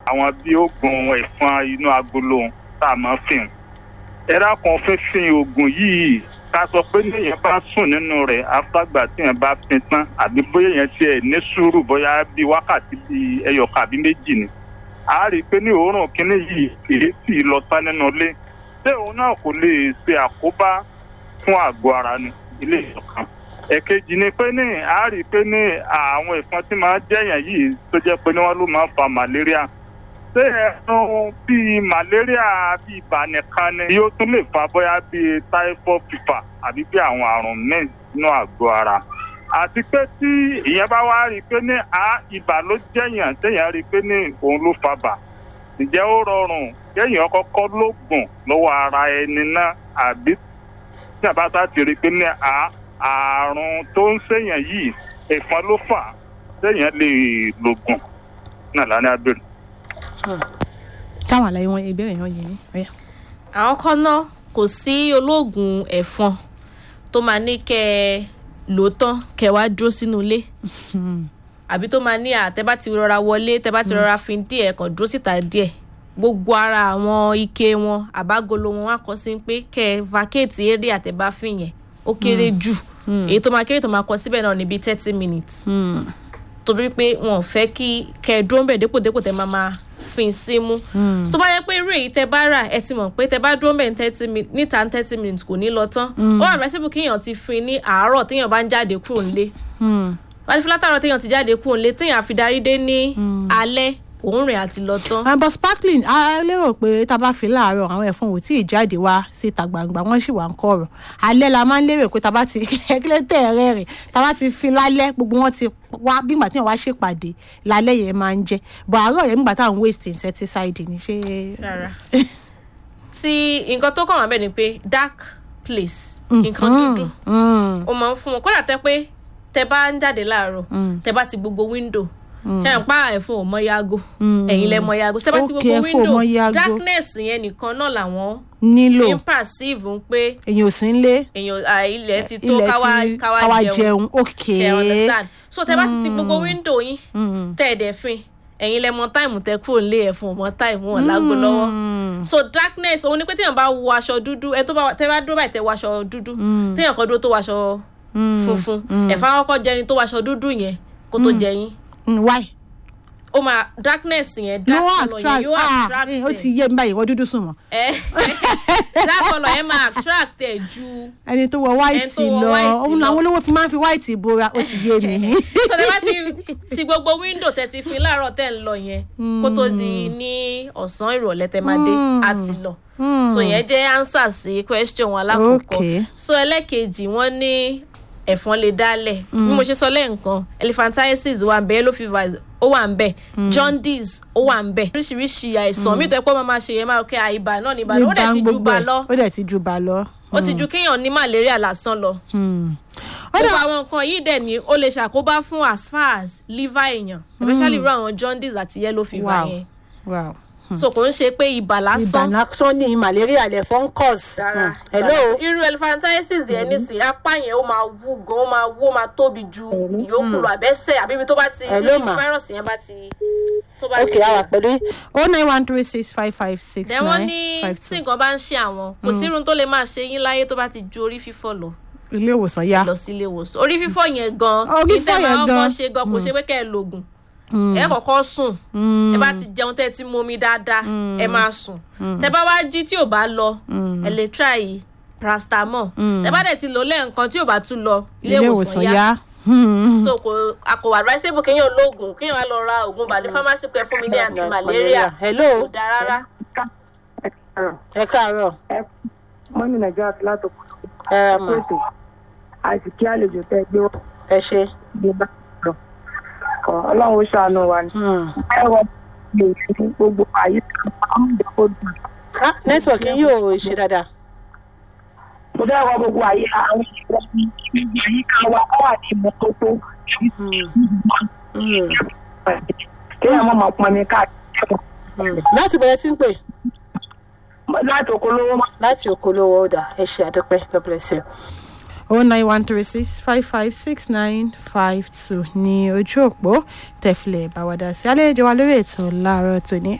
àwọn bí oògùn ẹ̀fọn inú agolo tá a máa fìn ẹ̀rá kan fífin oògùn yìí ká sọ pé níyẹn bá sùn nínú rẹ̀ afágbà tí yẹn bá fin tán àbí bóyá yẹn tiẹ̀ ní sùúrù bóyá bíi wákàtí bíi ẹyọkà àbí méjì ni a rí i pé ní òórùn kínní yìí kìí sì lọ tán nínú ilé ṣé òun náà kò lè ṣe àkóbá fún àgọ́ ara ni ilé ìṣọ̀kan ẹ̀kejì ni pé ní a rí i pé ní àwọn ẹ̀fọn tí máa ń jẹ̀yàn yìí tó jẹ́ pé ní wọ́n ló máa ń fa malaria ṣé ẹ̀sùn bíi malaria bíi ibà nìkan ni yóò tún lè fa bóyá bíi typhoid fever àbí bí àwọn àrùn míì nínú àgọ́ ara àti pé tí ìyẹn bá wá rí i pé ní a ibà ló jẹ̀yàn téèyàn rí i pé ní òun ló fa bà ǹjẹ́ ó rọrùn kéèyàn kọ́kọ́ lóògùn lọ́wọ́ ara ẹni náà àbí tí a bá sá ti rí i pé ní a àrùn tó ń ṣèyàn yìí ẹ̀fọn ló fà á téèyàn lè lògùn náà lánàá abẹ́rẹ́. táwọn àlàyé wọn ìbéèrè yẹn yìí ní. ọ̀yá. àwọn kan náà kò sí olóògùn ẹ̀fọn tó máa ní kẹ́ ẹ lò ó tán kẹ́ ẹ wá dúró sínú ilé àbí tó máa ní àtẹ bá ti rọra wọlé tẹ bá ti rọra fi díẹ̀ kàn dúró síta díẹ̀ gbogbo ara àwọn ike wọn àbágolo wọn wá kọ sí pé kẹ́ ẹ vacate eré àtẹ̀báfín yẹn ó kéré jù èyí tó máa kéré tó máa kọ síbẹ̀ náà níbi thirty minutes torí pé wọn ò fẹ́ kí kẹ́ ẹ dúró ń bẹ̀ dépòdépò tẹ máa máa fin símú tó bá yẹ pé irú èyí tẹ bá rà ẹ ti mọ̀ pé tẹ bá dúró ń bẹ̀ ní thirty minutes níta ní thirty minutes kò ní lọ tán ó wà rẹ́sìbù kéèyàn ti fin ní àárọ̀ téèyàn bá ń jáde kúrò nílé wọ́n ti fi látàrọ̀ téèyàn ti jáde kúrò nílé téèyàn àfi darí dé ní alẹ́ òun rìn àti lọ tán. àbọ̀ sparkling a lérò pé tá a bá fi láàárọ̀ àwọn ẹ̀fọn ò tí ì jáde wá síta gbangba wọ́n sì wà ń kọ̀rọ̀ alẹ́ la máa ń lérò pé tá a bá ti kílẹ̀ tẹ̀ rẹ̀ rìn tá a bá ti fi lálẹ́ gbogbo wọn ti wá bí ìgbà tí wọ́n wá ṣèpàdé lálẹ́ yẹn máa ń jẹ́ bọ̀ àárọ̀ yẹn nígbà táwọn waste insecticide ni ṣé. rárá tí nǹkan tó kàn wá bẹ́ẹ̀ ni pé dark place nǹkan dúdú ó máa ń fún wọn kódà tẹ pé tẹ bá ń jáde láàárọ̀ tẹ bá ti gbogbo window ṣe ń pa ẹ̀fọn ò mọ yago ẹ̀yin lẹ mọ yago ṣe bá ti gbogbo window darkness yẹn nìkan náà làwọn nílò fi ń perceive ń pé èyàn ò sí ń lé èèyàn ilẹ̀ ti tó ilẹ̀ káwá ti káwá káwá jẹun jẹun ok ṣe understand so tẹ bá ti ti gbogbo window yín tẹ ẹ̀ dẹ̀ fin ẹ̀yin lẹ mọ táìmù tẹ kúrò nílé ẹ̀fọn mọ táìmù wọn lágbo lọ́wọ́ so darkness òun ni pé téèyàn bá wọ aṣọ dúdú ẹ tó bá tẹ bá dúró báyìí tẹ wọ aṣọ dúdú téèyàn kan dúró tó wọ aṣọ funfun ẹ̀fọn akọ́kọ́ jẹni tó wọ aṣọ dúdú yẹn kó tó jẹ yín Mm, why ó máa darkness yẹn no dark colour yẹn attract yóò ah attract eh, ó ẹ ti yé mi báyìí wọ́n dúdú sùn mọ́ ẹ dark colour yẹn máa attract ẹ ju ẹni tó wọ white Ẹni tó wọ lọ white òun lọ. làwọn olówó fi máa ń fi white bora ó ti yé mi. so tẹ bá ti ti gbogbo window tẹ ti fi láàárọ̀ tẹ ń lọ yẹn kó tó di ní ọ̀sán ìrọ̀lẹ́ tẹ máa dé á ti lọ so yẹn jẹ́ answer sí question wọn alákọ̀ọ́kọ́ Okay. so ẹlẹ́kejì wọ́n ní ẹ̀fọn lè dálẹ̀ bí mo ṣe sọ lẹ́ǹkan elephantiasis wà ń bẹ yellow fever ó wà ń bẹ jaundice ó wà ń bẹ oríṣiríṣi àìsàn mi tó ẹ pé wọ́n máa ṣe yẹn máa kẹ́ àìbá náà ní ìbàdàn ó dẹ̀ ti ju gbogbo ba ẹ̀, lọ ó dẹ̀ ti ju ba lọ. ó ti ju kéèyàn ní malaria lásán lọ Hmm. ó gbogbo dà àwọn nǹkan yìí dẹ̀ ni ó lè ṣàkóbá fún as far as liver èèyàn especially irú àwọn jaundice àti yellow fever Wow. yẹn wow. so kò ń ṣe pé ibà lásán ìbànújẹ́ ní malaria lè fọ́n cause. rárá hello. irú elephantiasis yẹn nísìnyí apá yẹn ó máa wú gan ó máa wú ó máa tóbi ju ìyókù lọ àbẹ́sẹ̀ àbí ibi tó bá ti Hello, tí ma. fáírọ̀sì yẹn bá ti tó bá ok ti àwa pẹ̀lú o nine one three six five five six dẹ̀ wọ́n ní nine five tí two nǹkan bá ń ṣe àwọn kò sí irun tó lè máa ṣe yín láyé tó bá ti ju orí fífọ́ lọ ilé ìwòsàn yá. lọ sí ilé ìwòsàn orí fífọ́ yẹn gan Orí ní tẹ́ fífọ́ yẹn máa gan. kọ́ ṣe gan kò ṣe pé kẹ́ ẹ lògùn ẹ kọ́kọ́ sùn ẹ bá ti jẹun tẹ́ ẹ ti momi dáadáa ẹ máa sùn tẹ́ bá wá jí tí ò bá lọ ẹ lè try paracetamol tẹ́ bá dẹ̀ ti lò lẹ́ẹ̀kan tí ò bá tún lọ ilé ìwòsàn yá so kò àkòwà advisable kéèyàn lóògùn kéèyàn wá lọ ra oògùn bàlẹ́ pharmacy pẹ́ fún mi ní anti malaria hello. kò dáa rárá. ẹ káàárọ̀. mọ́nì nàìjíríà ti látò ẹ ra mà pèsè àti kí àlejò tẹ́ gbé wọ́n ẹ ṣe. gbé bá lọ. Ọ̀, ọlọ́run ó ṣàánú wa ní. ẹ wọ lè fi gbogbo àyè àwọn ìdókòwò dùn. network yín yóò ṣe dáadáa. mo fẹ́ wọ gbogbo àyè àwọn ìṣẹ̀lẹ̀ ní ibi àyíká wa kọ́ wà ní ìmọ́tótó kéèyàn mọ̀ mọ̀ pọn mi káàkiri. láti bẹ̀rẹ̀ sí ń pè. láti okòólówó mọ́. láti okòólówó ọ̀dà ẹ ṣe àdúpẹ́ god bless you. o nine one three six five five six nine five two ní ojú òpó tẹ̀filẹ̀ ìbáwádà sí àlejò wa lórí ètò láàárọ̀ tòní